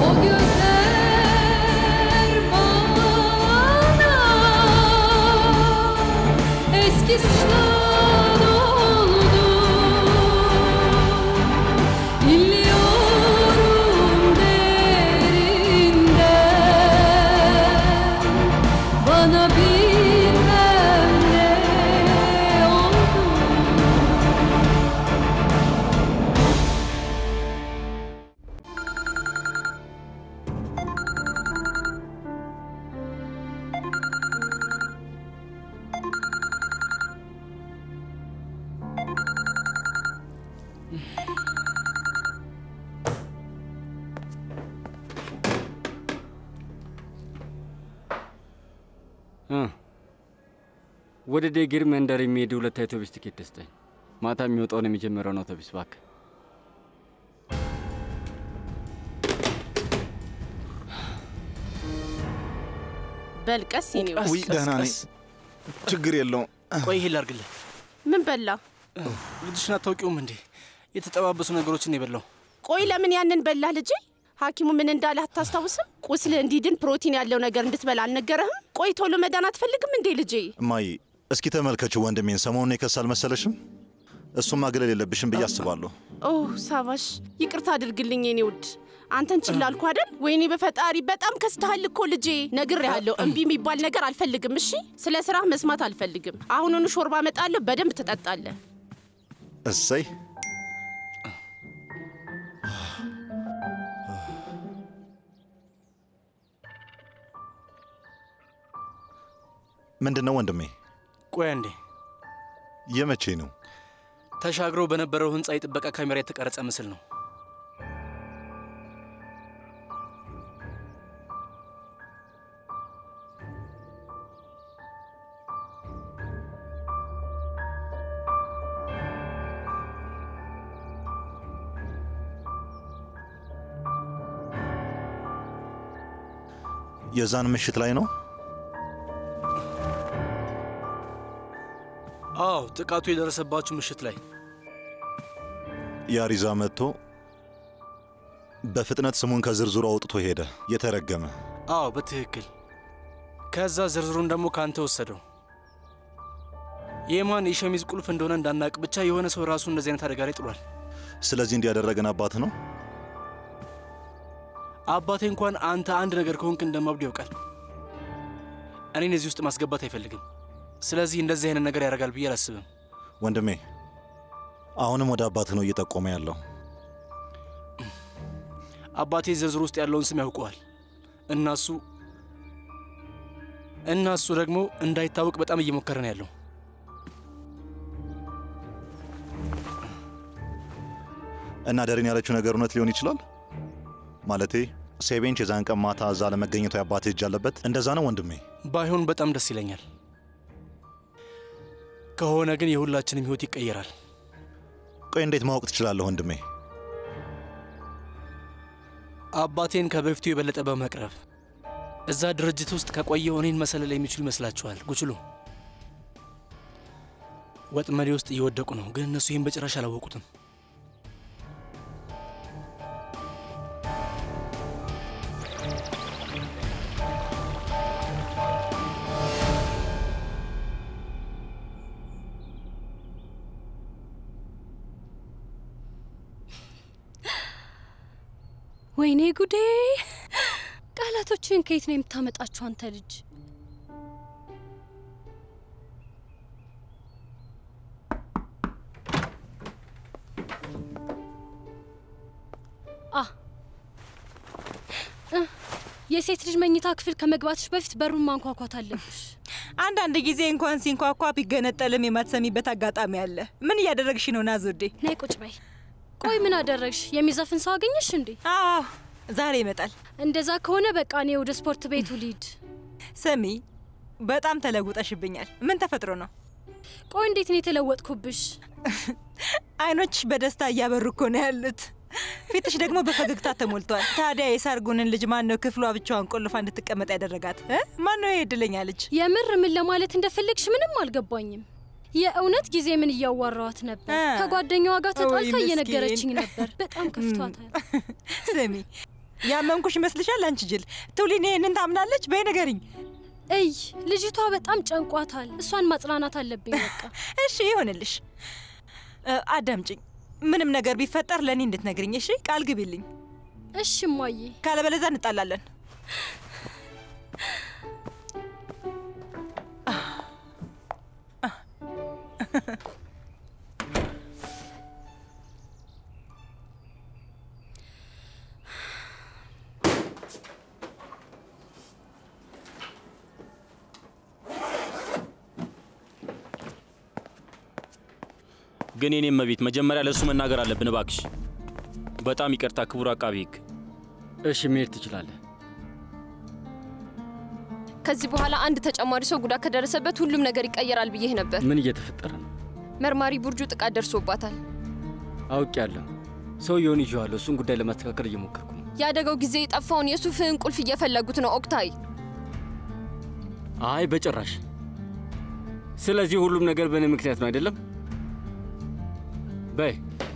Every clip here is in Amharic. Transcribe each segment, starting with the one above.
gözler bana eski sınav oldu İlliyorum derinden Bana bilmem ne oldu ወደ ዴግር መንደር የሚሄድ ሁለት አውቶቢስ ትኬት ስጠኝ። ማታ የሚወጣውን የሚጀምረውን አውቶቢስ እባክህ። በልቀስ የኔ ውድ። ውይ ደህና ነኝ፣ ችግር የለውም። ቆይ ይሄ ላርግልህ። ምን በላ? ልጅሽን አታውቂውም እንዴ? የተጠባበሱ ነገሮችን የበላው ቆይ ለምን ያንን በላ ልጄ? ሐኪሙ ምን እንዳለ አታስታውስም? ቁስል እንዲድን ፕሮቲን ያለው ነገር እንድትበላ አልነገረህም? ቆይ ቶሎ መዳን አትፈልግም እንዴ ልጄ? እማዬ እስኪ ተመልከችው ወንድሜን፣ ሰሞኑን የከሳ አልመሰለሽም? እሱም ማግለል የለብሽም ብዬ አስባለሁ። ኦ ሳባሽ፣ ይቅርታ አድርግልኝ የኔ ውድ። አንተን ችላ አልኩ አይደል? ወይኔ በፈጣሪ በጣም ከስተሃል እኮ ልጄ። ነግሬሃለሁ፣ እምቢ የሚባል ነገር አልፈልግም። እሺ፣ ስለ ስራህ መስማት አልፈልግም። አሁኑኑ ሾርባ እመጣለሁ፣ በደንብ ትጠጣለህ። እሰይ ምንድን ነው ወንድሜ? ቆይ አንዴ የመቼ ነው? ተሻግሮ በነበረው ህንፃ የጥበቃ ካሜራ የተቀረጸ ምስል ነው። የዛን ምሽት ላይ ነው? አዎ፣ ጥቃቱ የደረሰባችሁ ምሽት ላይ ያሪዛ መጥቶ በፍጥነት ስሙን ከዝርዝሩ አውጥቶ ሄደ። የተረገመ አዎ፣ በትክክል ከዛ ዝርዝሩን ደግሞ ከአንተ ወሰደው። የማን የሸሚዝ ቁልፍ እንደሆነ እንዳናቅ ብቻ የሆነ ሰው ራሱ እንደዚህ አይነት አደጋ ላይ ጥሏል። ስለዚህ እንዲያደረገን አባት ነው። አባቴ እንኳን አንተ አንድ ነገር ከሆንክ እንደማብድ ያውቃል። እኔን እዚህ ውስጥ ማስገባት አይፈልግም። ስለዚህ እንደዚህ አይነት ነገር ያደርጋል ብዬ አላስብም። ወንድሜ አሁንም ወደ አባትህ ነው እየጠቆመ ያለው። አባቴ ዝርዝር ውስጥ ያለውን ስም ያውቀዋል። እናሱ እናሱ ደግሞ እንዳይታወቅ በጣም እየሞከረ ነው ያለው። እና ደሬን ያለችው ነገር እውነት ሊሆን ይችላል። ማለቴ ሴቤንች የዛን ቀን ማታ እዛ ለመገኘቱ የአባትህ እጅ አለበት። እንደዛ ነው ወንድሜ። ባይሆን በጣም ደስ ይለኛል። ከሆነ ግን የሁላችንም ህይወት ይቀየራል። ቆይ እንዴት ማወቅ ትችላለህ ወንድሜ? አባቴን ከበፊቱ የበለጠ በመቅረብ እዛ ድርጅት ውስጥ ከቆየው እኔን መሰለል የሚችሉ ይመስላችኋል? ጉችሉ ወጥመዴ ውስጥ እየወደቁ ነው፣ ግን እነሱ ይህን በጭራሽ አላወቁትም። ወይኔ ጉዴ! ቃላቶችን ከየት ነው የምታመጣቸው አንተ ልጅ? አ እ፣ የሴት ልጅ መኝታ ክፍል ከመግባትሽ በፊት በሩን ማንኳኳት አለብሽ። አንዳንድ ጊዜ እንኳን ሲንኳኳ ቢገነጠልም የማትሰሚበት አጋጣሚ አለ። ምን እያደረግሽ ነው ናዙዴ? ነይ ቁጭ በይ። ቆይ ምን አደረግሽ? የሚዘፍን ሰው አገኘሽ እንዴ? አዎ ዛሬ ይመጣል። እንደዛ ከሆነ በቃ እኔ ወደ ስፖርት ቤቱ ልሂድ። ስሚ፣ በጣም ተለውጠሽብኛል። ምን ተፈጥሮ ነው? ቆይ እንዴት ነው የተለወጥኩብሽ? አይኖችሽ በደስታ እያበሩ እኮ ነው ያሉት። ፊትሽ ደግሞ በፈገግታ ተሞልቷል። ታዲያ የሳርጉንን ልጅ ማን ነው ክፍሏ ብቻዋን ቆልፋ እንድትቀመጥ ያደረጋት? እ? ማን ነው ይሄ እድለኛ ልጅ? የምር ምን ለማለት እንደፈለግሽ ምንም አልገባኝም። የእውነት ጊዜ ምን እያዋራዋት ነበር? አ፣ ከጓደኛዋ ጋር ወይ ተጣልታ ምስኪን። እየነገረችኝ ነበር። በጣም ከፍቷታል። ስሚ ያመንኩሽ ይመስልሻል? አንቺ ጅል ቱሊን ይሄንን ታምናለች? በይ ንገሪኝ። እይ ልጅቷ በጣም ጨንቋታል። እሷን ማጽናናት አለብኝ። በቃ እሺ ይሆንልሽ። እ፣ አዳምጪኝ። ምንም ነገር ቢፈጠር ለእኔ እንድትነግርኝ እሺ? ቃል ግቢልኝ። እሺ እማዬ። ካለበለዛ እንጣላለን። ግን የኔ እመቤት መጀመሪያ ለእሱ መናገር አለብን። እባክሽ በጣም ይቅርታ ክቡር አቃቢ ሕግ። እሺ መሄድ ትችላለህ። ከዚህ በኋላ አንድ ተጨማሪ ሰው ጉዳት ከደረሰበት ሁሉም ነገር ይቀየራል ብዬህ ነበር። ምን እየተፈጠረ ነው? መርማሪ ቡርጁ ጥቃት ደርሶባታል። አውቄያለሁ። ሰውየውን ይዤዋለሁ። እሱን ጉዳይ ለማስተካከል እየሞከርኩ ነው። የአደጋው ጊዜ የጠፋውን የሱፍህን ቁልፍ እየፈለጉት ነው ኦክታይ። አይ በጭራሽ። ስለዚህ ሁሉም ነገር በእኔ ምክንያት ነው አይደለም? በይ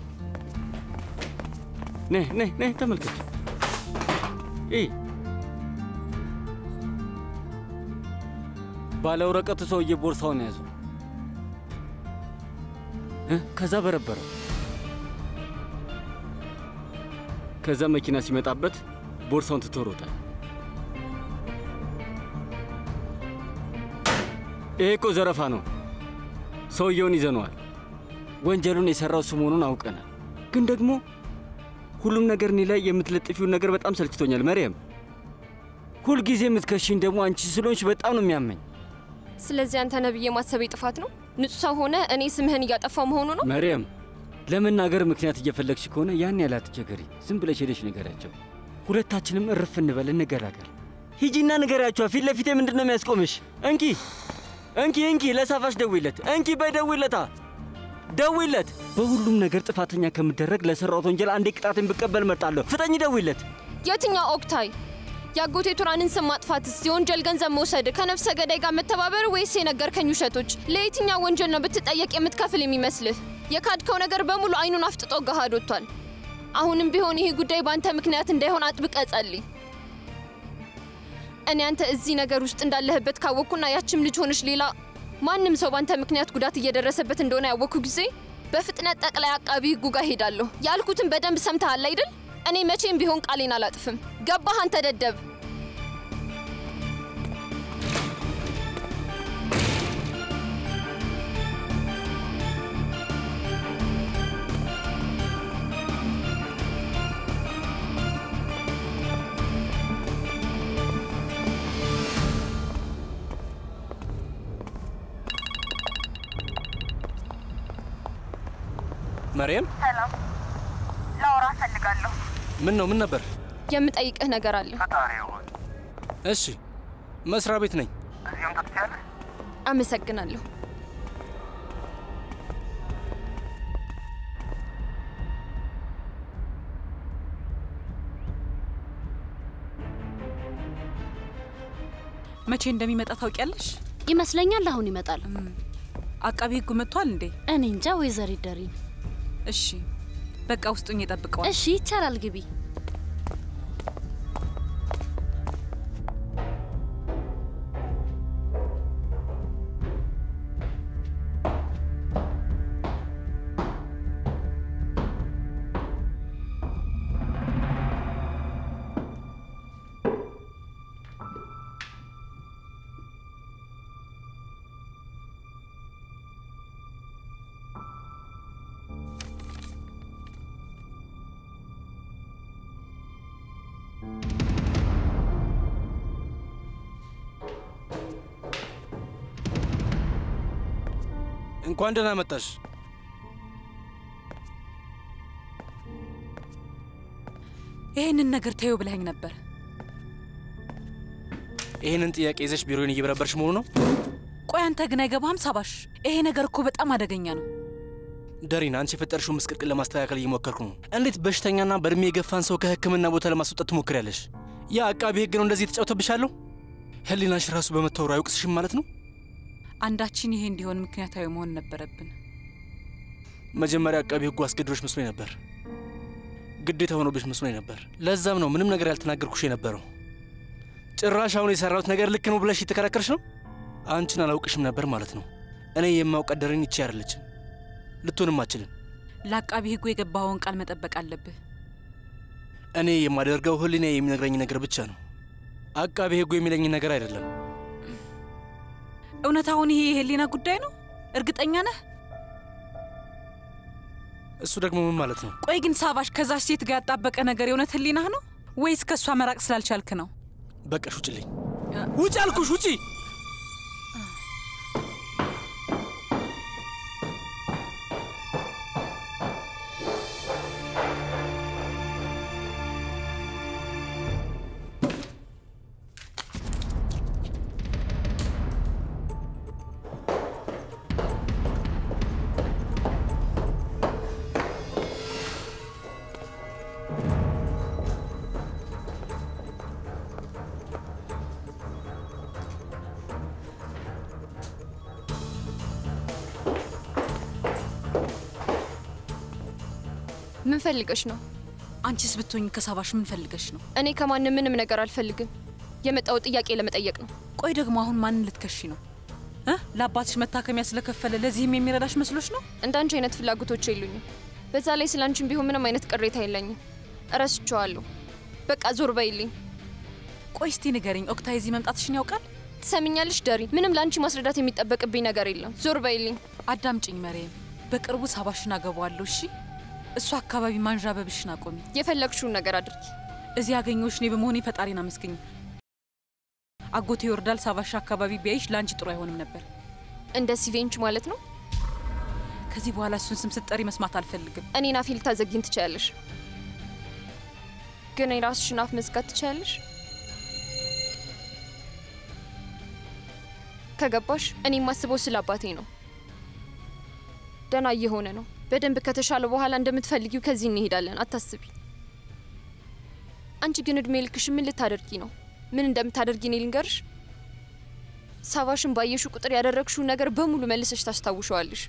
ነይ ነይ ነይ ተመልከች። ይህ ባለ ወረቀቱ ሰውዬ ቦርሳውን ያዙ፣ እ ከዛ በረበረው። ከዛ መኪና ሲመጣበት ቦርሳውን ትቶ ሮጠ። ይሄ እኮ ዘረፋ ነው። ሰውየውን ይዘነዋል። ወንጀሉን የሰራው እሱ መሆኑን አውቀናል። ግን ደግሞ ሁሉም ነገር እኔ ላይ የምትለጥፊውን ነገር በጣም ሰልችቶኛል መርየም። ሁልጊዜ የምትከሽኝ ደግሞ አንቺ ስለሆንሽ በጣም ነው የሚያመኝ። ስለዚህ አንተ ነብዬ ማሰቤ ጥፋት ነው። ንጹህ ሰው ሆነ እኔ ስምህን እያጠፋው መሆኑ ነው። መርየም ለመናገር ምክንያት እየፈለግሽ ከሆነ ያን ያህል አትቸገሪ። ዝም ብለሽ ሄደሽ ንገሪያቸው። ሁለታችንም እርፍ እንበል፣ እንገላገል። ሂጂና ንገሪያቸዋ። ፊት ለፊቴ ምንድን ነው የሚያስቆምሽ? እንኪ እንኪ እንኪ፣ ለሳፋሽ ደውይለት። እንኪ በይ ደውይለታ፣ ደውይለት። በሁሉም ነገር ጥፋተኛ ከምደረግ ለሰራሁት ወንጀል አንዴ ቅጣትን ብቀበል መርጣለሁ። ፍጠኝ፣ ደውይለት። የትኛው ኦክታይ? የአጎቴ ቱራንን ስም ማጥፋትስ፣ የወንጀል ገንዘብ መውሰድ፣ ከነፍሰ ገዳይ ጋር መተባበር ወይስ የነገርከኝ ውሸቶች? ለየትኛው ወንጀል ነው ብትጠየቅ የምትከፍል የሚመስልህ? የካድከው ነገር በሙሉ አይኑን አፍጥጦ ገሃድ ወጥቷል። አሁንም ቢሆን ይህ ጉዳይ በአንተ ምክንያት እንዳይሆን አጥብቀ ጸልይ። እኔ አንተ እዚህ ነገር ውስጥ እንዳለህበት ካወቅኩና ያችም ልጅ ሆነች ሌላ ማንም ሰው በአንተ ምክንያት ጉዳት እየደረሰበት እንደሆነ ያወቅኩ ጊዜ በፍጥነት ጠቅላይ አቃቢ ሕጉ ጋር ሄዳለሁ። ያልኩትን በደንብ ሰምተሃል አይደል? እኔ መቼም ቢሆን ቃሌን አላጥፍም። ገባህ አንተ ደደብ? መርየም፣ ሰላም፣ ላውራ እፈልጋለሁ። ምን ነው? ምን ነበር? የምጠይቅህ ነገር አለ። ፈጣሪ ሆይ፣ እሺ፣ መስሪያ ቤት ነኝ። እዚህ መምጣት ትችያለሽ? አመሰግናለሁ። መቼ እንደሚመጣ ታውቂያለሽ? ይመስለኛል አሁን ይመጣል። አቃቢ ሕጉ መጥቷል እንዴ? እኔ እንጃ ወይዘሪት ደሪን። እሺ በቃ ውስጡኝ የጠብቀዋል። እሺ ይቻላል፣ ግቢ። እንኳን ደህና መጣሽ። ይህንን ነገር ተይው ብለኸኝ ነበር። ይህንን ጥያቄ ይዘሽ ቢሮዬን እየበረበርሽ መሆኑ ነው? ቆይ አንተ ግን አይገባህም ሳባሽ? ይሄ ነገር እኮ በጣም አደገኛ ነው። ደሪን፣ አንቺ የፈጠርሽውን ምስቅልቅል ለማስተካከል እየሞከርኩ ነው። እንዴት በሽተኛና በእድሜ የገፋን ሰው ከሕክምና ቦታ ለማስወጣት ትሞክሪያለሽ? ያ አቃቢ ሕግ ነው እንደዚህ የተጫውተብሻለሁ? ህሊናሽ ራሱ በመታወሩ አይወቅስሽም ማለት ነው? አንዳችን ይሄ እንዲሆን ምክንያታዊ መሆን ነበረብን። መጀመሪያ አቃቢ ሕጉ አስገድዶሽ መስሎኝ ነበር፣ ግዴታ ሆኖብሽ መስሎኝ ነበር። ለዛም ነው ምንም ነገር ያልተናገርኩሽ የነበረው። ጭራሽ አሁን የሰራሁት ነገር ልክ ነው ብለሽ የተከራከርሽ ነው። አንቺን አላውቅሽም ነበር ማለት ነው። እኔ የማውቀት ደሬን ይቺ አይደለችም፣ ልትሆንም አችልም። ለአቃቢ ሕጉ የገባኸውን ቃል መጠበቅ አለብህ። እኔ የማደርገው ህሊና የሚነግረኝ ነገር ብቻ ነው። አቃቢ ሕጉ የሚለኝ ነገር አይደለም። እውነት አሁን ይሄ የህሊና ጉዳይ ነው? እርግጠኛ ነህ? እሱ ደግሞ ምን ማለት ነው? ቆይ ግን ሳባሽ ከዛች ሴት ጋር ያጣበቀ ነገር የእውነት ህሊናህ ነው ወይስ ከእሷ መራቅ ስላልቻልክ ነው? በቃሽ፣ ውጭልኝ! ውጭ አልኩሽ! ውጪ! ምን ፈልገሽ ነው? አንቺስ ብትሆኝ ከሳባሽ ምን ፈልገሽ ነው? እኔ ከማንም ምንም ነገር አልፈልግም። የመጣው ጥያቄ ለመጠየቅ ነው። ቆይ ደግሞ አሁን ማንን ልትከሺ ነው እ ለአባትሽ መታከሚያ ስለከፈለ ለዚህም የሚረዳሽ መስሎች ነው? እንዳንቺ አይነት ፍላጎቶች የሉኝም። በዛ ላይ ስለ አንቺም ቢሆን ምንም አይነት ቅሬታ የለኝም። እረስቸዋለሁ። በቃ ዞር በይልኝ። ቆይ እስቲ ንገሪኝ፣ ኦክታይ እዚህ መምጣትሽን ያውቃል? ትሰሚኛለሽ ደሪ፣ ምንም ለአንቺ ማስረዳት የሚጠበቅብኝ ነገር የለም። ዞር በይልኝ። አዳምጪኝ መሬም፣ በቅርቡ ሳባሽን አገባዋለሁ። እሺ፣ እሱ አካባቢ ማንዣበብሽን አቆሚ። የፈለግሽውን ነገር አድርጊ። እዚህ ያገኘሁሽ እኔ በመሆኔ ፈጣሪን አመስግኝ። አጎቴ ይወርዳል ሳባሽ አካባቢ ቢያይሽ ለአንቺ ጥሩ አይሆንም ነበር። እንደ ሲቬንች ማለት ነው። ከዚህ በኋላ እሱን ስም ስትጠሪ መስማት አልፈልግም። እኔን አፌ ልታዘጊኝ ትችያለሽ፣ ግን የራስሽን አፍ መዝጋት ትችያለሽ። ከገባሽ እኔ የማስበው ስለ አባቴ ነው። ደህና እየሆነ ነው። በደንብ ከተሻለ በኋላ እንደምትፈልጊው ከዚህ እንሄዳለን። አታስቢ። አንቺ ግን እድሜ ልክሽ ምን ልታደርጊ ነው? ምን እንደምታደርጊ እኔ ልንገርሽ። ሳባሽን ባየሹ ቁጥር ያደረግሽውን ነገር በሙሉ መልሰሽ ታስታውሸዋለሽ።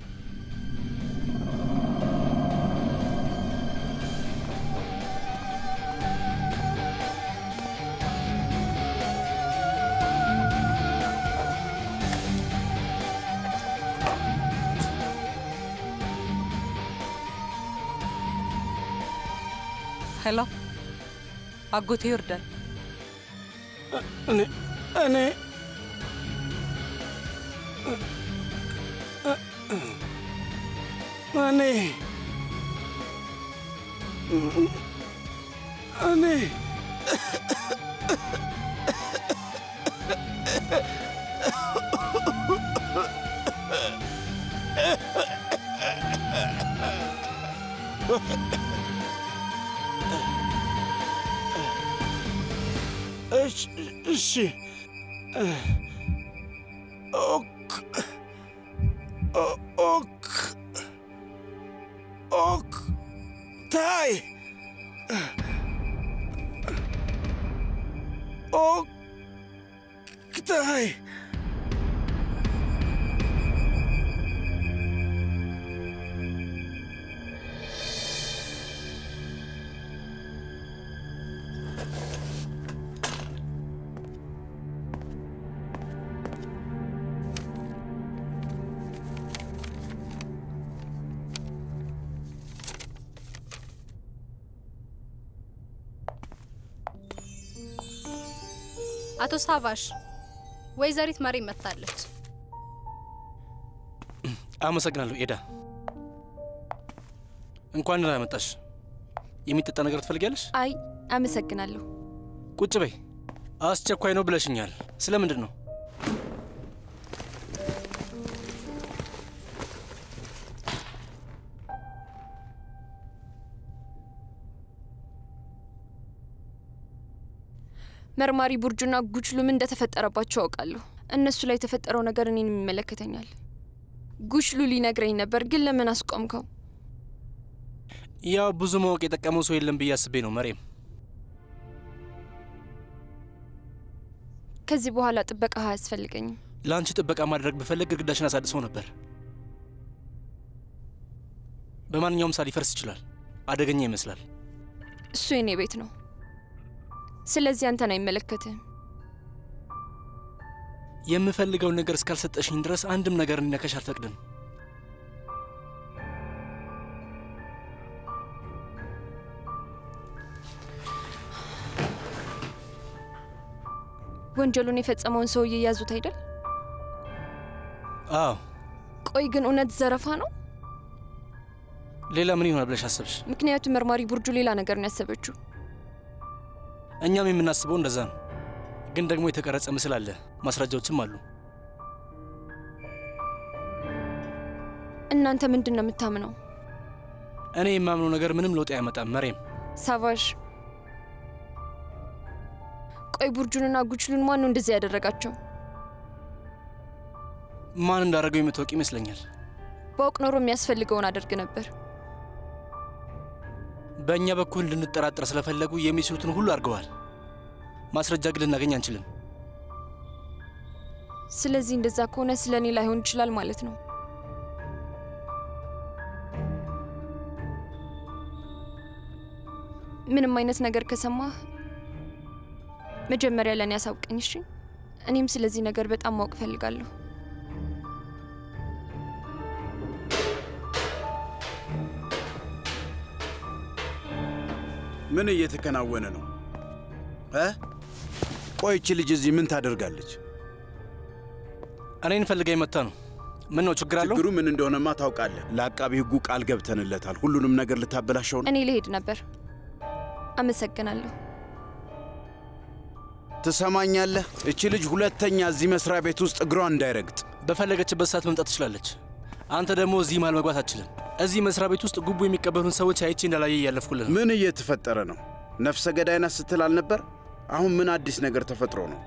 ሄሎ፣ አጎቴ ይወርዳል። እኔ እኔ እኔ እኔ እሺ ኦክ ኦክ ኦክ ታይ ኦክ ታይ አቶ ሳቫሽ ወይዘሪት መሪ መታለች። አመሰግናለሁ ኤዳ። እንኳን ደህና መጣሽ። የሚጠጣ ነገር ትፈልጊያለሽ? አይ አመሰግናለሁ። ቁጭ በይ። አስቸኳይ ነው ብለሽኛል። ስለምንድን ነው? መርማሪ ቡርጁና ጉችሉ ምን እንደተፈጠረባቸው አውቃለሁ። እነሱ ላይ የተፈጠረው ነገር እኔንም ይመለከተኛል። ጉችሉ ሊነግረኝ ነበር፣ ግን ለምን አስቆምከው? ያው ብዙ ማወቅ የጠቀመው ሰው የለም ብዬ አስቤ ነው መሬም። ከዚህ በኋላ ጥበቃ አያስፈልገኝም። ለአንቺ ጥበቃ ማድረግ ብፈልግ ግድግዳሽን አሳድሰው ነበር። በማንኛውም ሰዓት ሊፈርስ ይችላል። አደገኛ ይመስላል። እሱ የኔ ቤት ነው። ስለዚህ አንተን አይመለከትህም። የምፈልገውን ነገር እስካልሰጠሽኝ ድረስ አንድም ነገር እንዲነካሽ አልፈቅድም። ወንጀሉን የፈጸመውን ሰውዬ ያዙት አይደል? አዎ። ቆይ ግን እውነት ዘረፋ ነው? ሌላ ምን ይሆናል ብለሽ አሰብሽ? ምክንያቱም መርማሪ ቡርጁ ሌላ ነገር ነው ያሰበችው። እኛም የምናስበው እንደዛ ነው። ግን ደግሞ የተቀረጸ ምስል አለ፣ ማስረጃዎችም አሉ። እናንተ ምንድን ነው የምታምነው? እኔ የማምነው ነገር ምንም ለውጥ አያመጣም። መሬም ሳቫዥ፣ ቆይ ቡርጁንና ጉችሉን ማን ነው እንደዚህ ያደረጋቸው? ማን እንዳደረገው የምታውቅ ይመስለኛል። በአውቅ ኖሮ የሚያስፈልገውን አደርግ ነበር። በእኛ በኩል እንድንጠራጠር ስለፈለጉ የሚችሉትን ሁሉ አድርገዋል። ማስረጃ ግን ልናገኝ አንችልም። ስለዚህ እንደዛ ከሆነ ስለ እኔ ላይሆን ይችላል ማለት ነው። ምንም አይነት ነገር ከሰማህ መጀመሪያ ለእኔ ያሳውቀኝ እሺ? እኔም ስለዚህ ነገር በጣም ማወቅ እፈልጋለሁ። ምን እየተከናወነ ነው እ ቆይ ይቺ ልጅ እዚህ ምን ታደርጋለች? እኔን ፈልጋ የመታ ነው። ምን ነው ችግር አለው? ችግሩ ምን እንደሆነማ ታውቃለህ። ለአቃቢ ሕጉ ቃል ገብተንለታል። ሁሉንም ነገር ልታበላሸው ነው። እኔ ልሄድ ነበር። አመሰግናለሁ። ትሰማኛለህ? እቺ ልጅ ሁለተኛ እዚህ መስሪያ ቤት ውስጥ እግሯ እንዳይረግጥ በፈለገችበት ሰዓት መምጣት ትችላለች። አንተ ደግሞ እዚህ መሃል መግባት አትችልም። እዚህ መስሪያ ቤት ውስጥ ጉቦ የሚቀበሉን ሰዎች አይቼ እንዳላየ እያለፍኩልህ ነው። ምን እየተፈጠረ ነው? ነፍሰ ገዳይና ስትል አልነበር? አሁን ምን አዲስ ነገር ተፈጥሮ ነው?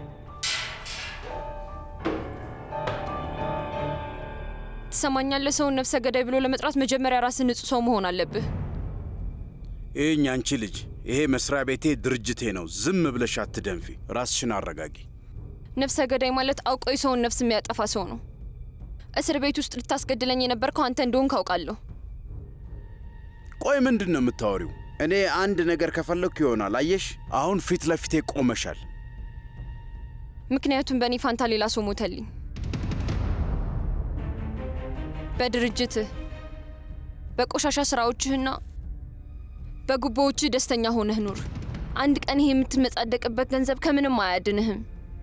ትሰማኛለህ? ሰውን ነፍሰ ገዳይ ብሎ ለመጥራት መጀመሪያ ራስን ንጹህ ሰው መሆን አለብህ። ይህኝ አንቺ ልጅ፣ ይሄ መስሪያ ቤቴ ድርጅቴ ነው። ዝም ብለሽ አትደንፊ። ራስሽን አረጋጊ። ነፍሰ ገዳይ ማለት አውቆ የሰውን ነፍስ የሚያጠፋ ሰው ነው። እስር ቤት ውስጥ ልታስገድለኝ የነበርከው አንተ እንደሆን ካውቃለሁ። ቆይ ምንድን ነው የምታወሪው? እኔ አንድ ነገር ከፈለግኩ ይሆናል። አየሽ፣ አሁን ፊት ለፊቴ ቆመሻል። ምክንያቱም በእኔ ፋንታ ሌላ ሰው ሞተልኝ። በድርጅትህ በቆሻሻ ስራዎችህና በጉቦዎችህ ደስተኛ ሆነህ ኑር። አንድ ቀን ይሄ የምትመጻደቅበት ገንዘብ ከምንም አያድንህም።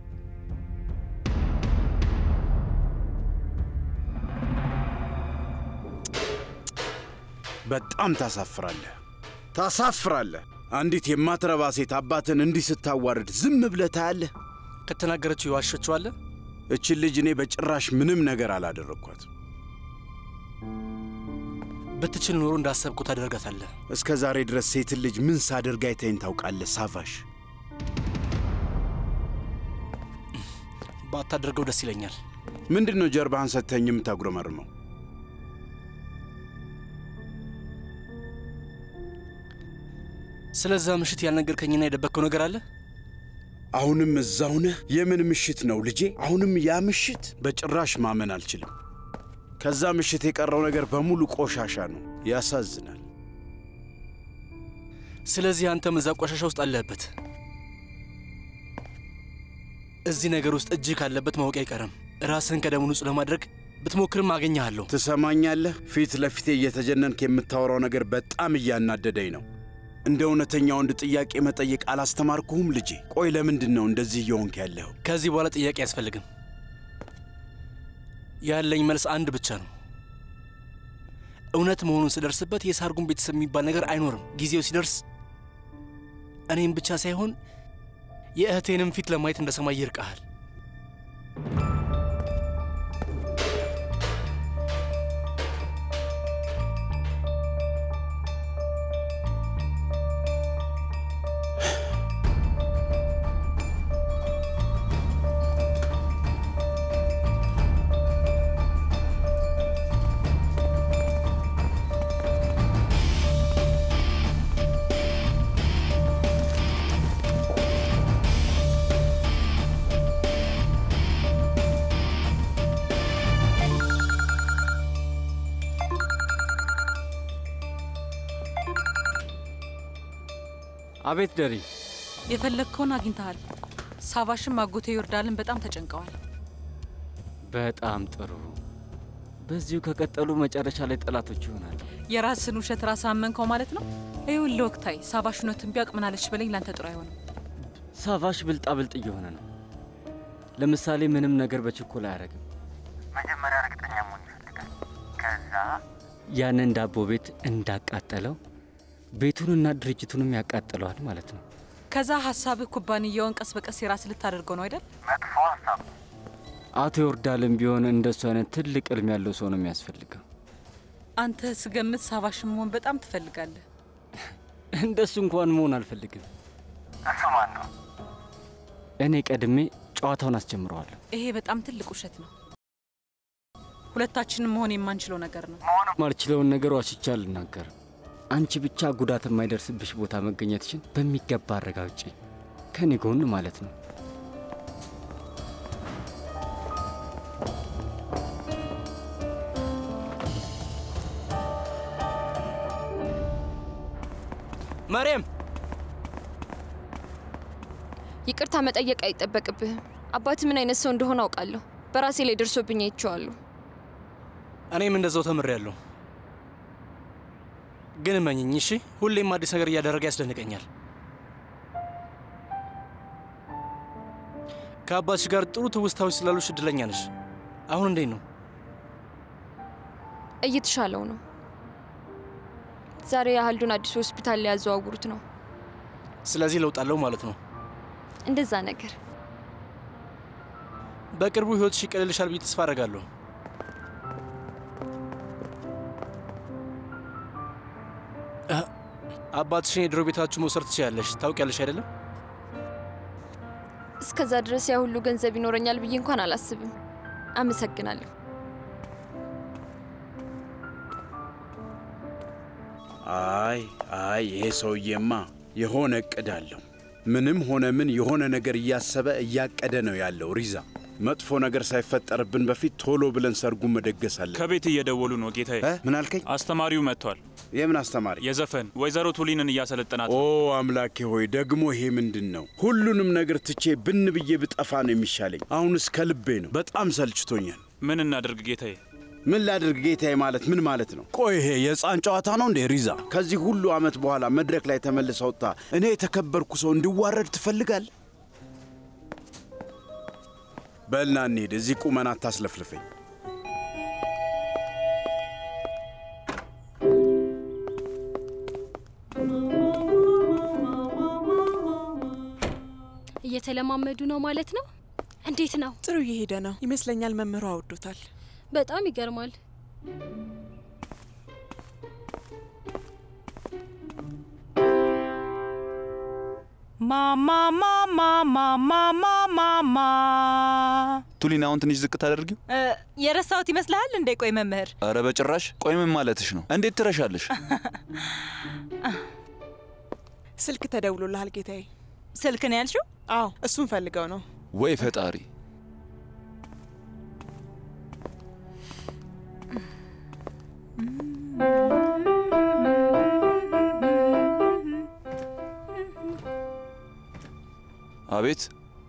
በጣም ታሳፍራለህ፣ ታሳፍራለህ። አንዲት የማትረባ ሴት አባትን እንዲህ ስታዋርድ ዝም ብለህ ታያለህ? ከተናገረችው የዋሸችዋለ። እችን ልጅ እኔ በጭራሽ ምንም ነገር አላደረግኳት። ብትችል ኖሮ እንዳሰብኩ ታደርጋታለህ። እስከ ዛሬ ድረስ ሴትን ልጅ ምን ሳደርግ አይተኸኝ ታውቃለህ? ሳቫሽ ባታደርገው ደስ ይለኛል። ምንድን ነው ጀርባህን ሰጥተኝ የምታጉረመርመው? ስለዛ ምሽት ያልነገርከኝና የደበቅከው ነገር አለ? አሁንም እዛው ነህ? የምን ምሽት ነው ልጄ? አሁንም ያ ምሽት? በጭራሽ ማመን አልችልም። ከዛ ምሽት የቀረው ነገር በሙሉ ቆሻሻ ነው። ያሳዝናል። ስለዚህ አንተም እዛ ቆሻሻ ውስጥ አለህበት። እዚህ ነገር ውስጥ እጅህ ካለበት ማወቅ አይቀርም። ራስህን ከደሙ ንጹህ ለማድረግ ብትሞክርም አገኘሃለሁ። ትሰማኛለህ? ፊት ለፊቴ እየተጀነንክ የምታወራው ነገር በጣም እያናደደኝ ነው። እንደ እውነተኛ ወንድ ጥያቄ መጠየቅ አላስተማርኩህም ልጄ? ቆይ ለምንድን ነው እንደዚህ እየሆንክ ያለኸው? ከዚህ በኋላ ጥያቄ አያስፈልግም። ያለኝ መልስ አንድ ብቻ ነው። እውነት መሆኑን ስደርስበት የሳርጉን ቤተሰብ የሚባል ነገር አይኖርም። ጊዜው ሲደርስ እኔም ብቻ ሳይሆን የእህቴንም ፊት ለማየት እንደ ሰማይ ይርቀሃል። አቤት ደሪ። የፈለግከውን አግኝተሃል። ሳቫሽም አጎቴ ዮርዳልን በጣም ተጨንቀዋል። በጣም ጥሩ። በዚሁ ከቀጠሉ መጨረሻ ላይ ጠላቶች ይሆናል። የራስን ውሸት ራስ አመንከው ማለት ነው። ይኸውልህ ወቅታዊ ሳቫሽ እውነቱን ቢያውቅ ምናለች በለኝ፣ ላንተ ጥሩ አይሆንም። ሳቫሽ ብልጣ ብልጥ እየሆነ ነው። ለምሳሌ ምንም ነገር በችኮላ አያደርግም። መጀመሪያ እርግጠኛ መሆን ይፈልጋል። ከዛ ያንን ዳቦ ቤት እንዳቃጠለው ቤቱንና ድርጅቱንም ያቃጥለዋል ማለት ነው። ከዛ ሀሳብህ ኩባንያውን ቀስ በቀስ የራስ ልታደርገው ነው አይደል? መጥፎ ሀሳብ አቶ ዮርዳልም ቢሆን እንደሱ አይነት ትልቅ እልም ያለው ሰው ነው የሚያስፈልገው። አንተ ስገምት ሳቫሽን መሆን በጣም ትፈልጋለህ። እንደሱ እንኳን መሆን አልፈልግም። እሱ ማን ነው? እኔ ቀድሜ ጨዋታውን አስጀምረዋለሁ። ይሄ በጣም ትልቅ ውሸት ነው። ሁለታችንም መሆን የማንችለው ነገር ነው። ማልችለውን ነገር ዋሽቻ አልናገርም። አንቺ ብቻ ጉዳት የማይደርስብሽ ቦታ መገኘትሽን በሚገባ አረጋግጪ። ከኔ ጎን ማለት ነው። መርየም ይቅርታ መጠየቅ አይጠበቅብህም። አባት ምን አይነት ሰው እንደሆነ አውቃለሁ። በራሴ ላይ ደርሶብኝ አይቼዋለሁ። እኔም እንደዛው ተምሬያለሁ። ግን እመኝኝ እሺ፣ ሁሌም አዲስ ነገር እያደረገ ያስደንቀኛል። ከአባትሽ ጋር ጥሩ ትውስታዎች ስላሉሽ እድለኛ ነሽ። አሁን እንዴት ነው? እየተሻለው ነው። ዛሬ የአህልዱን አዲስ ሆስፒታል ሊያዘዋውሩት ነው። ስለዚህ ለውጥ አለው ማለት ነው። እንደዛ ነገር በቅርቡ ህይወትሽ ይቀልልሻል ብዬ ተስፋ አደርጋለሁ። አ- አባትሽን የድሮ ቤታችሁ መውሰድ ትችያለሽ። ታውቂያለሽ አይደለም? እስከዛ ድረስ ያ ሁሉ ገንዘብ ይኖረኛል ብዬ እንኳን አላስብም። አመሰግናለሁ። አይ አይ ይሄ ሰውዬማ የሆነ እቅድ አለው። ምንም ሆነ ምን የሆነ ነገር እያሰበ እያቀደ ነው ያለው። ሪዛ መጥፎ ነገር ሳይፈጠርብን በፊት ቶሎ ብለን ሰርጉን መደገስ አለን። ከቤት እየደወሉ ነው ጌታዬ። ምን አልከኝ? አስተማሪው መጥቷል። የምን አስተማሪ? የዘፈን ወይዘሮ ቱሊንን እያሰለጠናት ኦ አምላኬ ሆይ ደግሞ ይሄ ምንድን ነው? ሁሉንም ነገር ትቼ ብን ብዬ ብጠፋ ነው የሚሻለኝ። አሁንስ ከልቤ ነው። በጣም ሰልችቶኛል። ምን እናደርግ ጌታዬ? ምን ላድርግ ጌታዬ? ማለት ምን ማለት ነው? ቆይ ይሄ የሕፃን ጨዋታ ነው እንዴ? ሪዛ ከዚህ ሁሉ ዓመት በኋላ መድረክ ላይ ተመልሰ ወጥታ እኔ የተከበርኩ ሰው እንድዋረድ ትፈልጋል? በልና እንሂድ። እዚህ ቁመና አታስለፍልፈኝ። እየተለማመዱ ነው ማለት ነው። እንዴት ነው? ጥሩ እየሄደ ነው ይመስለኛል። መምህሩ አወዶታል። በጣም ይገርማል። ማማማማማማማማ ቱሊን አሁን ትንሽ ዝቅ ታደርጊው? የረሳሁት ይመስልሃል እንዴ? ቆይ መምህር አረ በጭራሽ። ቆይ ምን ማለትሽ ነው? እንዴት ትረሻለሽ? ስልክ ተደውሎልሃል ጌታዬ። ስልክ ነው ያልሽው? አዎ እሱን ፈልገው ነው። ወይ ፈጣሪ! አቤት።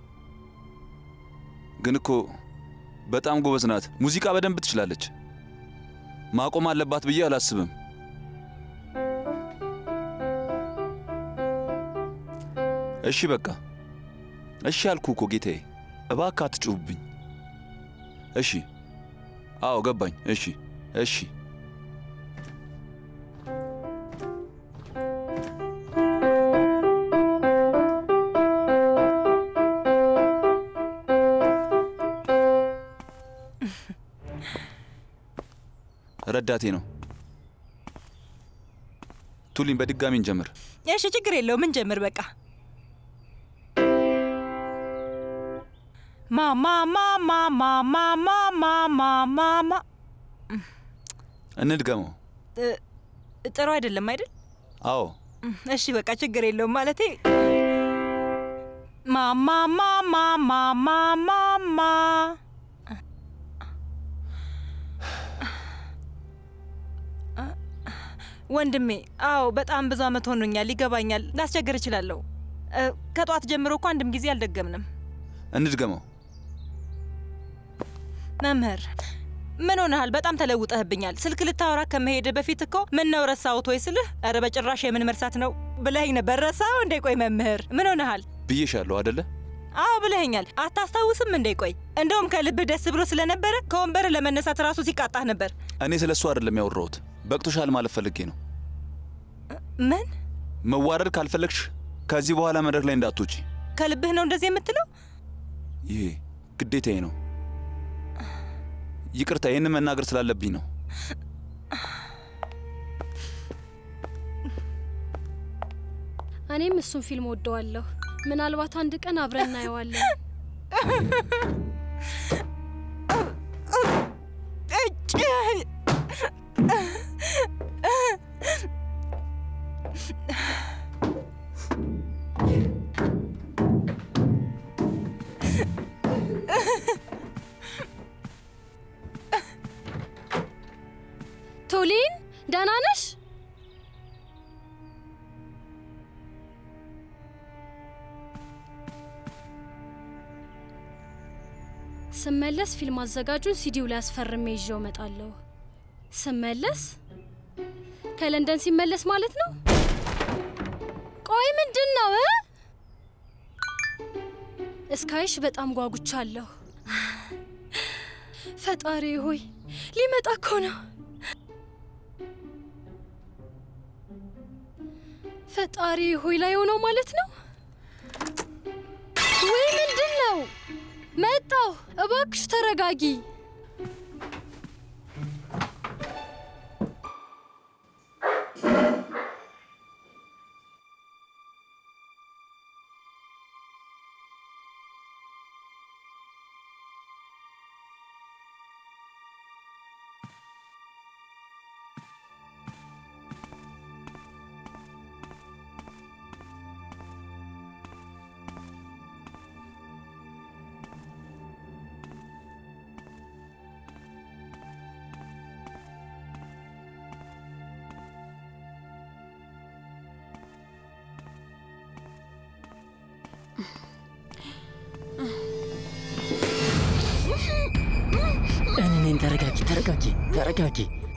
ግን እኮ በጣም ጎበዝ ናት። ሙዚቃ በደንብ ትችላለች። ማቆም አለባት ብዬ አላስብም። እሺ በቃ እሺ አልኩ እኮ ጌታዬ። እባክህ አትጩህብኝ። እሺ። አዎ ገባኝ። እሺ እሺ። ረዳቴ ነው። ቱሊን በድጋሚ እንጀምር። እሺ ችግር የለውም እንጀምር በቃ ማማማማማማማማማ እንድገመው። ጥሩ አይደለም አይደል? አዎ እሺ በቃ ችግር የለውም ማለቴ ማማማማማማማ ወንድሜ፣ አዎ በጣም ብዙ አመት ሆኖኛል። ይገባኛል። ላስቸግር እችላለሁ። እ፣ ከጠዋት ጀምሮ እኮ አንድም ጊዜ አልደገምንም። እንድገመው። መምህር ምን ሆነሃል? በጣም ተለውጠህብኛል። ስልክ ልታወራ ከመሄድ በፊት እኮ ምን ነው ረሳሁት ወይ ስልህ፣ ኧረ በጭራሽ የምን መርሳት ነው ብለኸኝ ነበር። ረሳኸው እንዴ? ቆይ መምህር ምን ሆነሃል? ብዬሻለሁ አደለ? አዎ ብለኸኛል። አታስታውስም እንዴ? ቆይ እንደውም ከልብህ ደስ ብሎ ስለነበረ ከወንበር ለመነሳት ራሱ ሲቃጣህ ነበር። እኔ ስለ እሱ አይደለም ያወራሁት። በቅቶሻል ማለት ፈልጌ ነው። ምን መዋረድ ካልፈለግሽ ከዚህ በኋላ መድረክ ላይ እንዳትወጪ። ከልብህ ነው እንደዚህ የምትለው? ይሄ ግዴታዬ ነው። ይቅርታ፣ ይህንን መናገር ስላለብኝ ነው። እኔም እሱን ፊልም ወደዋለሁ። ምናልባት አንድ ቀን አብረን እናየዋለን። ቶሊን ደህና ነሽ? ስመለስ ፊልም አዘጋጁን ሲዲው ላይ አስፈርሜ ይዤው እመጣለሁ። ስመለስ ከለንደን ሲመለስ ማለት ነው። ቆይ ምንድን ነው እ? እስካይሽ በጣም ጓጉቻለሁ። ፈጣሪ ሆይ ሊመጣ እኮ ነው። ፈጣሪ ሆይ ላይ ሆነው ማለት ነው። ወይ ምንድን ነው? መጣሁ። እባክሽ ተረጋጊ። እኔን ተረጋጊ፣ ተረጋጊ፣ ተረጋጊ።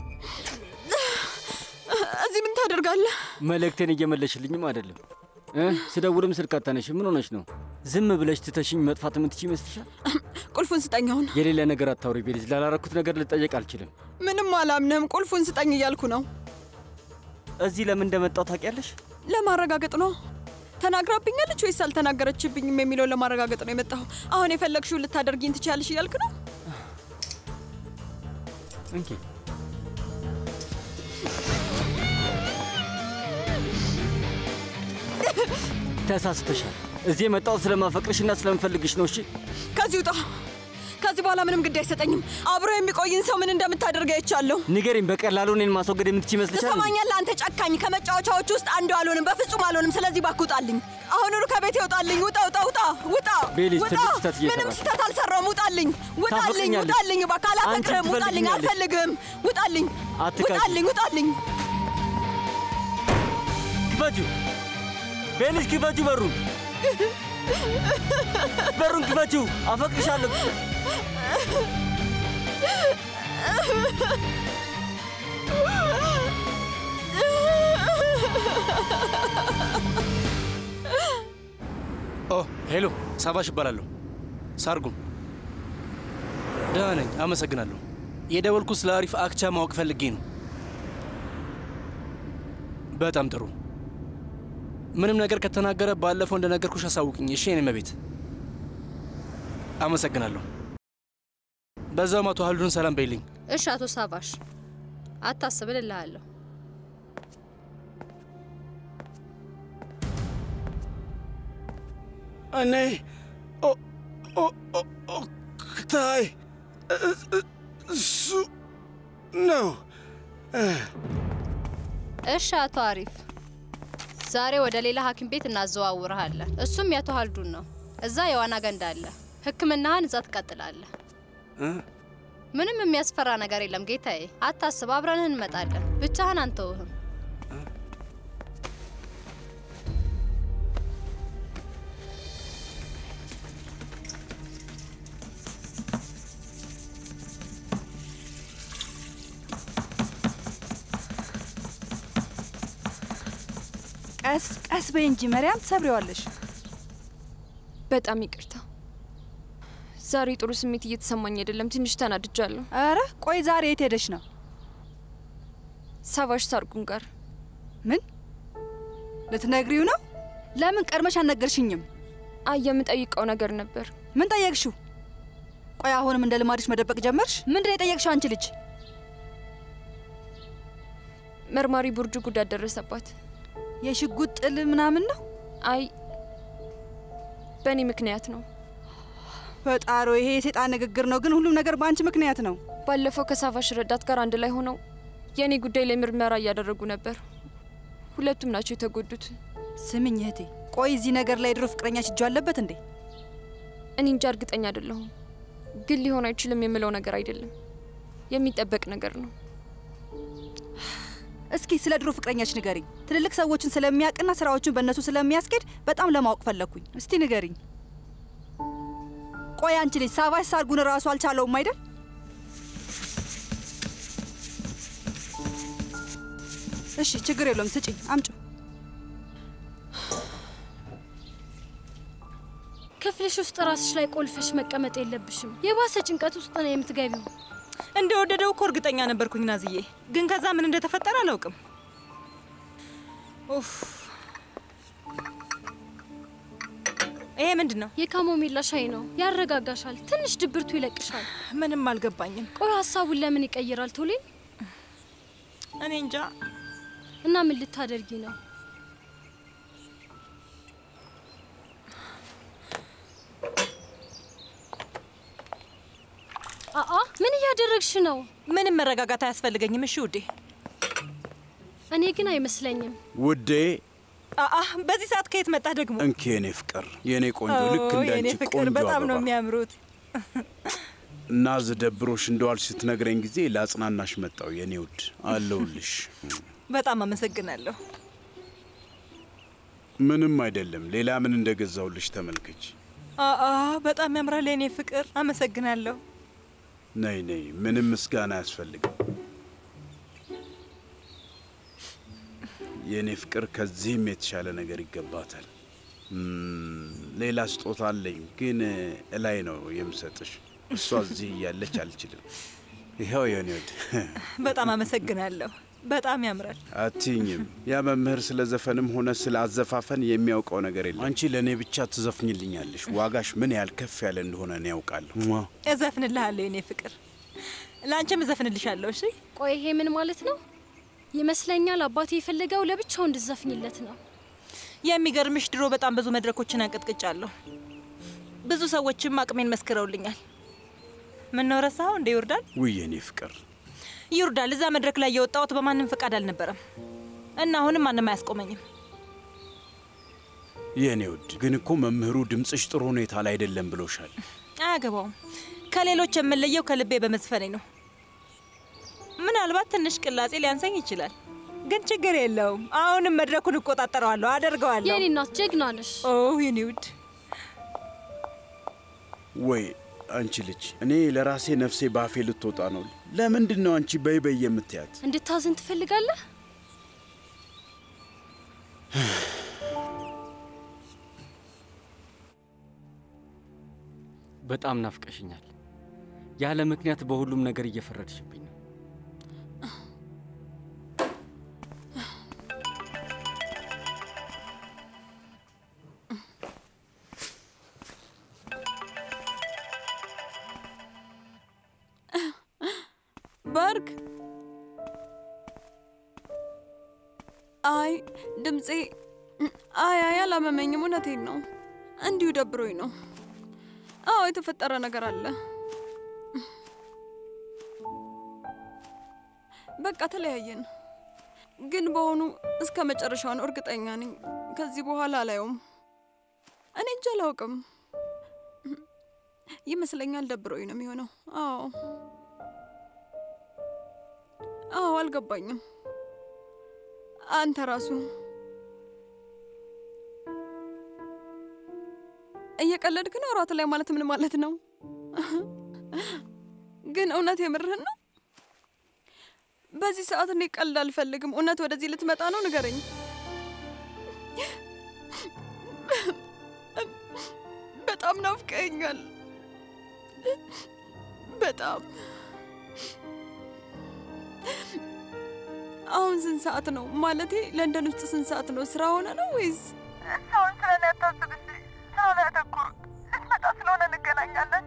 እዚህ ምን ታደርጋለህ? መልእክቴን እየመለሽልኝም አይደለም እ ስደውልም ስልክ አታነሽ። ምን ሆነሽ ነው? ዝም ብለሽ ትተሽኝ መጥፋት የምትችይ ይመስልሻል? ቁልፉን ስጠኝ። አሁን የሌለ ነገር አታውሪ ቤሊዝ። ላላረኩት ነገር ልጠየቅ አልችልም። ምንም አላምንም። ቁልፉን ስጠኝ እያልኩ ነው። እዚህ ለምን እንደመጣው ታውቂያለሽ? ለማረጋገጥ ነው። ተናግራብኛለች ወይስ አልተናገረችብኝም የሚለውን ለማረጋገጥ ነው የመጣሁ። አሁን የፈለግሽውን ልታደርጊኝ ትችያለሽ እያልክ ነው? እንኪ ተሳስተሻል። እዚህ የመጣው ስለማፈቅርሽና ስለምፈልግሽ ነው። እሺ ከዚህ ውጣ። ከዚህ በኋላ ምንም ግድ አይሰጠኝም። አብሮ የሚቆይን ሰው ምን እንደምታደርግ አይቻለሁ። ንገሪኝ፣ በቀላሉ እኔን ማስወገድ የምትችይ ይመስልሻል? ትሰማኛለህ? አንተ ጨካኝ፣ ከመጫወቻዎች ውስጥ አንዱ አልሆንም፣ በፍጹም አልሆንም። ስለዚህ እባክህ ውጣልኝ። አሁኑኑ ከቤት ይውጣልኝ። ውጣ፣ ውጣ፣ ውጣ፣ ውጣ፣ ቤሊዝ፣ ውጣ። ትልቅ ስህተት እየሰራሽ ምንም ነው። ስህተት አልሰራሁም። ውጣልኝ፣ ውጣልኝ፣ ታፈቅኛለሽ። ውጣልኝ። እባክህ አላፈቅርህም። አንቺ ውጣልኝ፣ ትፈልጊኛለሽ። አልፈልግም። ውጣልኝ፣ አትቃቂ። ውጣልኝ፣ ውጣልኝ። ክፈጁ፣ ቤሊዝ፣ ክፈጁ በሩን፣ በሩን ክፈጁ። አፈቅርሻለሁ። ኦ ሄሎ፣ ሳባሽ እባላለሁ። ሳርጉም ደህና ነኝ፣ አመሰግናለሁ። የደወልኩት ስለ አሪፍ አክቻ ማወቅ ፈልጌ ነው። በጣም ጥሩ። ምንም ነገር ከተናገረ ባለፈው እንደነገርኩሽ አሳውቅኝ። እሺ የኔ መቤት፣ አመሰግናለሁ። በዛውም አቶ ሀሉን ሰላም በይልኝ። እሺ አቶ ሳባሽ አታስብ እልልሃለሁ። እኔ ኦ- ኦ- ኦ- ኦክታይ እ- እ- እሱ ነው። እሺ አቶ አሪፍ ዛሬ ወደ ሌላ ሐኪም ቤት እናዘዋውርሃለን። እሱም የአቶ ሀልዱን ነው። እዛ የዋና ገንዳ አለ። ሕክምናህን እዛ ትቀጥላለህ። እ? ምንም የሚያስፈራ ነገር የለም ጌታዬ፣ አታስብ። አብረንህ እንመጣለን። ብቻህን አንተውህም። ቀስ በይ እንጂ መሪያም፣ ትሰብሪዋለሽ። በጣም ይቅርታ። ዛሬ ጥሩ ስሜት እየተሰማኝ አይደለም። ትንሽ ተናድጃለሁ። አረ ቆይ፣ ዛሬ የት ሄደሽ ነው? ሳቫሽ ሳርጉን ጋር። ምን ልትነግሪው ነው? ለምን ቀድመሽ አልነገርሽኝም? አይ የምጠይቀው ነገር ነበር። ምን ጠየቅሽው? ቆይ አሁንም እንደ ልማድሽ መደበቅ ጀመርሽ? ምንድን ነው የጠየቅሽው አንቺ ልጅ? መርማሪ ቡርጁ ጉዳት ደረሰባት። የሽጉጥ ጥል ምናምን ነው? አይ በእኔ ምክንያት ነው። ፈጣሮ፣ ይሄ የሴጣን ንግግር ነው። ግን ሁሉም ነገር በአንቺ ምክንያት ነው። ባለፈው ከሳቫሽ ረዳት ጋር አንድ ላይ ሆነው የእኔ ጉዳይ ላይ ምርመራ እያደረጉ ነበር። ሁለቱም ናቸው የተጎዱት። ስምኝ እህቴ፣ ቆይ እዚህ ነገር ላይ ድሮ ፍቅረኛሽ እጁ አለበት እንዴ? እኔ እንጃ፣ እርግጠኛ አይደለሁም። ግን ሊሆን አይችልም የምለው ነገር አይደለም፣ የሚጠበቅ ነገር ነው። እስኪ ስለ ድሮ ፍቅረኛች ንገሪኝ። ትልልቅ ሰዎችን ስለሚያውቅና ስራዎቹን በእነሱ ስለሚያስኬድ በጣም ለማወቅ ፈለግኩኝ። እስቲ ንገሪኝ። ቆይ አንቺ ልጅ ሳቫሽ ሳርጉን እራሱ አልቻለውም አይደል? እሺ ችግር የለውም ስጪኝ፣ አምጩ። ክፍልሽ ውስጥ ራስሽ ላይ ቆልፈሽ መቀመጥ የለብሽም። የባሰ ጭንቀት ውስጥ ነው የምትገቢው። እንደወደደው እኮ እርግጠኛ ነበርኩኝ ናዝዬ፣ ግን ከዛ ምን እንደተፈጠረ አላውቅም። ኡፍ ይሄ ምንድን ነው? የካሞሚላ ሻይ ነው። ያረጋጋሻል፣ ትንሽ ድብርቱ ይለቅሻል። ምንም አልገባኝም። ቆይ ሀሳቡን ለምን ይቀይራል ቶሌን? እኔ እንጃ። እና ምን ልታደርጊ ነው? አአ ምን እያደረግሽ ነው? ምንም መረጋጋት አያስፈልገኝም። እሺ ውዴ። እኔ ግን አይመስለኝም። ውዴ አአ በዚህ ሰዓት ከየት መጣ ደግሞ? እንኪ የኔ ፍቅር፣ የኔ ቆንጆ፣ ልክ ኦ፣ እንደ የኔ አንቺ ፍቅር ቆንጆ በጣም ነው አበባ የሚያምሩት። ናዝ ደብሮሽ እንደዋልሽ ስትነግረኝ ጊዜ ለአጽናናሽ መጣው። የኔ ውድ አለውልሽ። በጣም አመሰግናለሁ። ምንም አይደለም። ሌላ ምን እንደገዛውልሽ ተመልከች። አአ በጣም ያምራል የኔ ፍቅር። አመሰግናለሁ። ነይ ነይ፣ ምንም ምስጋና አያስፈልግም። የእኔ ፍቅር ከዚህም የተሻለ ነገር ይገባታል። እም፣ ሌላ ስጦታ አለኝ፣ ግን እላይ ነው የምሰጥሽ። እሷ እዚህ እያለች አልችልም። ይኸው የኔ ወድ በጣም አመሰግናለሁ። በጣም ያምራል። አትይኝም። ያ መምህር ስለ ዘፈንም ሆነ ስለ አዘፋፈን የሚያውቀው ነገር የለም። አንቺ ለእኔ ብቻ ትዘፍኝልኛለሽ። ዋጋሽ ምን ያህል ከፍ ያለ እንደሆነ እኔ ያውቃለሁ። ሟ። እዘፍንልሃለሁ የኔ ፍቅር፣ ለአንቺም እዘፍንልሻለሁ። እሺ ቆይ ይሄ ምን ማለት ነው? ይመስለኛል አባቴ የፈለገው ለብቻው እንድዘፍኝለት ነው። የሚገርምሽ ድሮ በጣም ብዙ መድረኮችን አንቀጥቅጫለሁ። ብዙ ሰዎችም አቅሜን መስክረውልኛል። ምን ነው ረሳኸው እንደ ይወርዳል? ውይ የኔ ፍቅር ይወርዳል። እዛ መድረክ ላይ የወጣሁት በማንም ፈቃድ አልነበረም እና አሁንም ማንም አያስቆመኝም። የእኔ ውድ ግን እኮ መምህሩ ድምፅሽ ጥሩ ሁኔታ ላይ አይደለም ብሎሻል። አያገባውም። ከሌሎች የምለየው ከልቤ በመዝፈኔ ነው። ምናልባት ትንሽ ቅላጼ ሊያንሰኝ ይችላል፣ ግን ችግር የለውም። አሁንም መድረኩን እቆጣጠረዋለሁ፣ አደርገዋለሁ። የኔ እናት ጀግና ነሽ። ኦ የኔ ውድ ወይ አንቺ ልጅ፣ እኔ ለራሴ ነፍሴ ባፌ ልትወጣ ነው። ለምንድን ነው አንቺ በይ በይ የምትያት? እንድታዝን ትፈልጋለህ? በጣም ናፍቀሽኛል። ያለ ምክንያት በሁሉም ነገር እየፈረድሽብኝ ነው። በርግ አይ ድምፄ አይ አይ አላመመኝም። እውነቴን ነው። እንዲሁ ደብሮኝ ነው። አዎ የተፈጠረ ነገር አለ። በቃ ተለያየን። ግን በሆኑ እስከ መጨረሻው ነው እርግጠኛ ነኝ። ከዚህ በኋላ አላየውም። እኔ እንጂ አላውቅም። ይመስለኛል ደብሮኝ ነው የሚሆነው። አዎ አዎ፣ አልገባኝም። አንተ ራሱ እየቀለድክ ነው? እራት ላይ ማለት ምን ማለት ነው? ግን እውነት የምርህን ነው? በዚህ ሰዓት እኔ ቀልድ አልፈልግም። እውነት ወደዚህ ልትመጣ ነው? ንገረኝ። ናፍቀኛል በጣም። አሁን ስንት ሰዓት ነው? ማለቴ ለንደን ውስጥ ስንት ሰዓት ነው? ስራ ሆነ ነው ወይስ? ሰውን ስለ ላይ አታስብ እሺ። ስራው ላይ አተኩር። ልትመጣ ስለሆነ እንገናኛለን።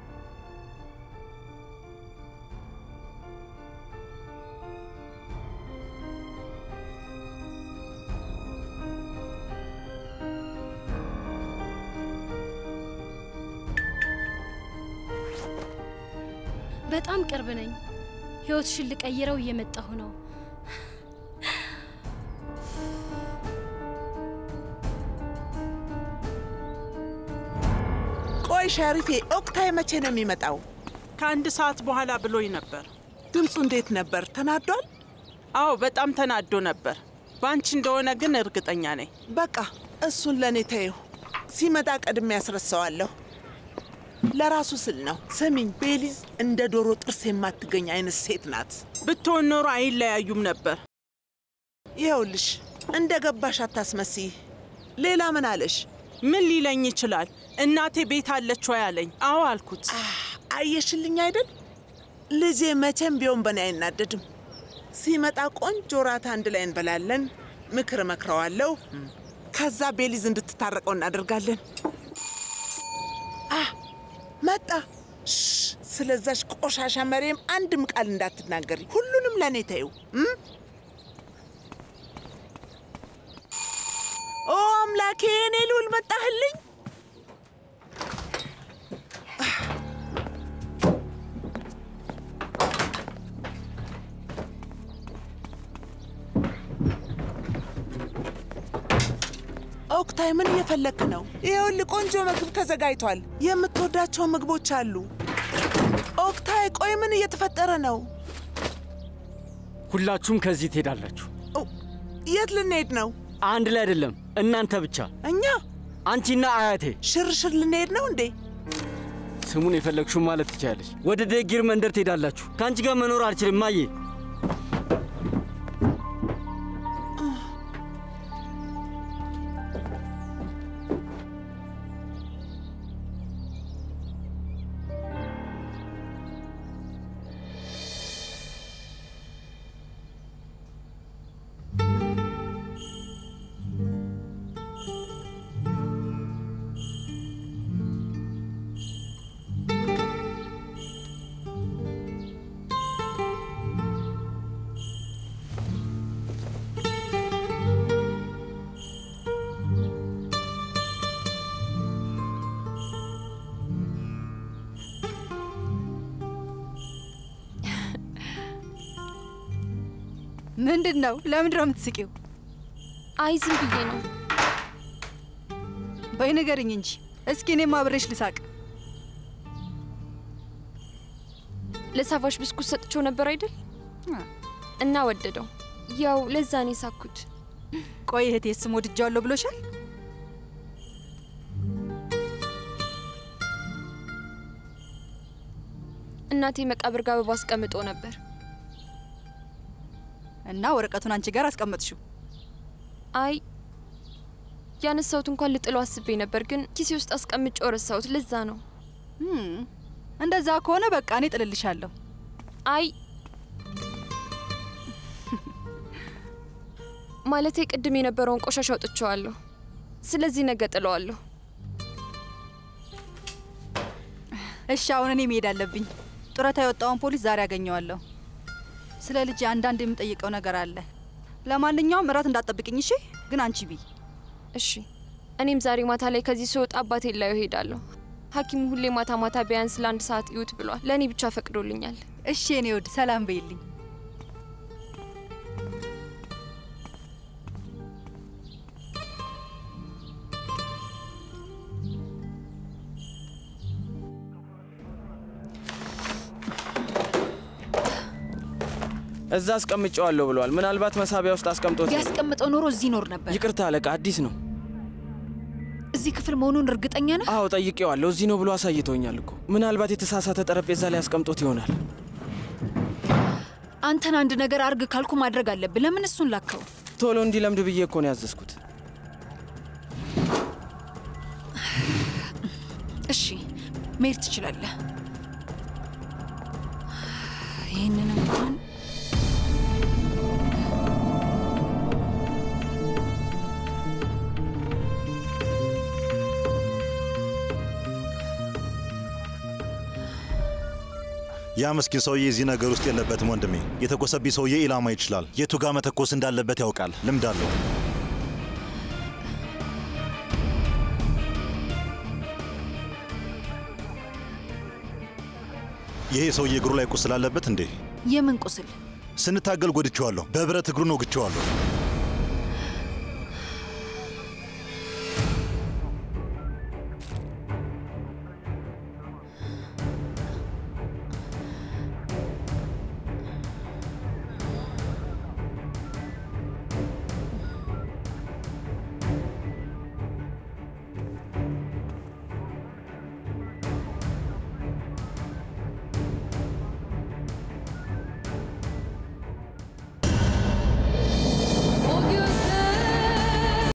በጣም ቅርብ ነኝ። ህይወትሽን ልቀይረው እየመጣሁ ነው። ቆይ ሸሪፌ፣ ኦክታይ መቼ ነው የሚመጣው? ከአንድ ሰዓት በኋላ ብሎኝ ነበር። ድምፁ እንዴት ነበር? ተናዷል? አዎ በጣም ተናዶ ነበር። በአንቺ እንደሆነ ግን እርግጠኛ ነኝ። በቃ እሱን ለእኔ ተይው። ሲመጣ ቀድሜ ያስረሳዋለሁ። ለራሱ ስል ነው። ስሚኝ፣ ቤሊዝ እንደ ዶሮ ጥርስ የማትገኝ አይነት ሴት ናት። ብትሆን ኖሮ አይለያዩም ነበር። ይኸውልሽ፣ እንደ ገባሽ አታስመስይ። ሌላ ምን አለሽ? ምን ሊለኝ ይችላል? እናቴ ቤት አለች ወይ አለኝ። አዎ አልኩት። አየሽልኝ አይደል? ልጄ መቼም ቢሆን በእኔ አይናደድም። ሲመጣ ቆንጆ ራት አንድ ላይ እንበላለን። ምክር እመክረዋለሁ። ከዛ ቤሊዝ እንድትታረቀው እናደርጋለን። አ መጣ። ሽ ስለዛች ቆሻሻ መሬም አንድም ቃል እንዳትናገሪ። ሁሉንም ለእኔ ተይው። እም? ኦ አምላኬ፣ እኔ ልውል መጣህልኝ። ኦክታይ፣ ምን እየፈለክ ነው? ይኸውልህ ቆንጆ ምግብ ተዘጋጅቷል። የምትወዳቸው ምግቦች አሉ። ኦክታይ፣ ቆይ ምን እየተፈጠረ ነው? ሁላችሁም ከዚህ ትሄዳላችሁ። የት ልንሄድ ነው? አንድ ላይ አይደለም፣ እናንተ ብቻ። እኛ አንቺና አያቴ ሽርሽር ልንሄድ ነው እንዴ? ስሙን የፈለግሽው ማለት ትችላለች። ወደ ደጊር መንደር ትሄዳላችሁ። ከአንቺ ጋር መኖር አልችልም ማዬ። ምንድን ነው? ለምንድን ነው የምትስቂው? አይ ዝም ብዬ ነው። በይ ንገርኝ እንጂ እስኪ እኔም አብሬሽ ልሳቅ። ለሳቫሽ ብስኩት ሰጥቼው ነበር አይደል? እና ወደደው። ያው ለዛ ነው የሳኩት። ቆይ እህቴ ስም ወድጃዋለሁ ብሎሻል? እናቴ መቃብር ጋር አበባ አስቀምጦ ነበር። እና ወረቀቱን አንቺ ጋር አስቀመጥሽው? አይ ያነሳሁት እንኳን ልጥለው አስቤ ነበር፣ ግን ኪሴ ውስጥ አስቀምጬው ረሳሁት። ለዛ ነው። እንደዛ ከሆነ በቃ እኔ ጥልልሻለሁ። አይ ማለቴ ቅድም የነበረውን ቆሻሻ አውጥቼዋለሁ። ስለዚህ ነገ ጥለዋለሁ። እሺ አሁን እኔ መሄድ አለብኝ። ጡረታ የወጣውን ፖሊስ ዛሬ አገኘዋለሁ። ስለ ልጅ አንዳንድ የምጠይቀው ነገር አለ። ለማንኛውም እራት እንዳትጠብቅኝ እሺ? ግን አንቺ ቢ እሺ። እኔም ዛሬ ማታ ላይ ከዚህ ስወጣ አባቴን ላየው ሄዳለሁ። ሐኪሙ ሁሌ ማታ ማታ ቢያንስ ለአንድ ሰዓት እዩት ብሏል። ለእኔ ብቻ ፈቅዶልኛል። እሺ የኔ ውድ ሰላም በይልኝ። እዛ አስቀምጨዋለሁ ብለዋል። ምናልባት መሳቢያ ውስጥ አስቀምጦት ያስቀምጠው ኖሮ እዚህ ይኖር ነበር። ይቅርታ አለቃ፣ አዲስ ነው። እዚህ ክፍል መሆኑን እርግጠኛ ነህ? አዎ ጠይቄዋለሁ። እዚህ ነው ብሎ አሳይቶኛል እኮ። ምናልባት የተሳሳተ ጠረጴዛ ላይ አስቀምጦት ይሆናል። አንተን አንድ ነገር አርግ ካልኩ ማድረግ አለብህ። ለምን እሱን ላከው? ቶሎ እንዲለምድ ብዬ እኮ ነው ያዘዝኩት። እሺ መሄድ ትችላለህ። ይህንን እንኳን ያ ምስኪን ሰውዬ እዚህ ነገር ውስጥ የለበትም ወንድሜ። የተኮሰብኝ ሰውዬ ኢላማ ይችላል። የቱ ጋር መተኮስ እንዳለበት ያውቃል። ልምድ አለው። ይሄ ሰውዬ እግሩ ላይ ቁስል አለበት እንዴ? የምን ቁስል? ስንታገል ጎድቼዋለሁ። በብረት እግሩን ወግቼዋለሁ።